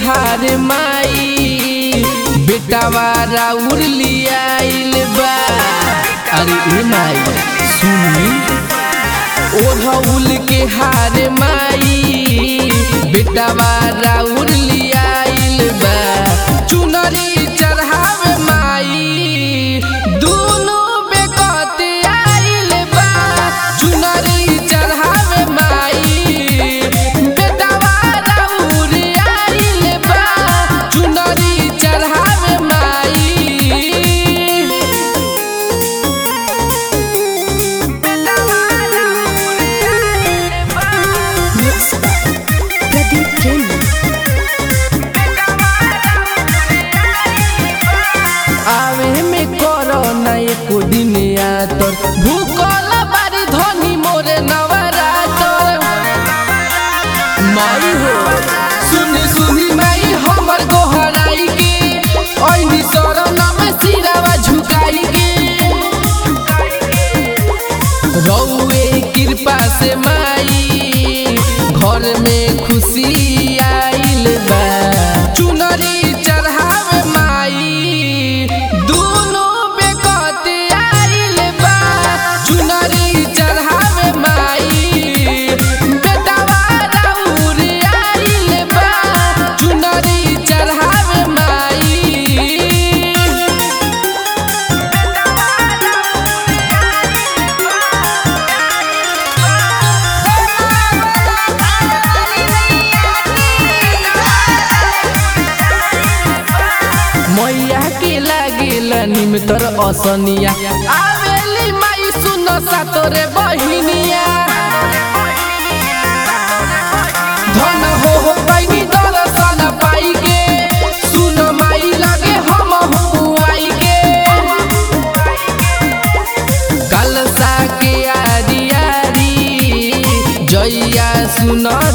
हार माई बेटावा राउर लियाइल बा अरे ए माई सुनी ओढ़ौल के हार माई बेटावा राउर लियाइल बा चुनरी चढ़ावे माई दुनो बेकत आइल बा चुनरी चढ़ावे माई बेटावा राउर आइल बा चुनरी चढ़ावे माई Mixed by Pradeep Jain. आवे में करो ना एको दिन आतर भूकल बारी धनी मोरे नवरातर माई हो सुनी सुनी माई हमर गोहराई के ओइनी शरण में सिरावा झुकाई के रौए कृपा से माई घर में खुशी आइल बा चुनरी चढ़ावे माई दुनो बेकत आइल बा चुनरी चढ़ावे माई बेटावा राउर आइल बा चुनरी चढ़ावे माई मैया के लागेला निमतर असनिया आवेली माई सुन सातोरे बहिनिया धन हो हो पैनी दर्शन पाई के सुन माई लगे हम हुआई के कलसा के आरी आरी जैया सुन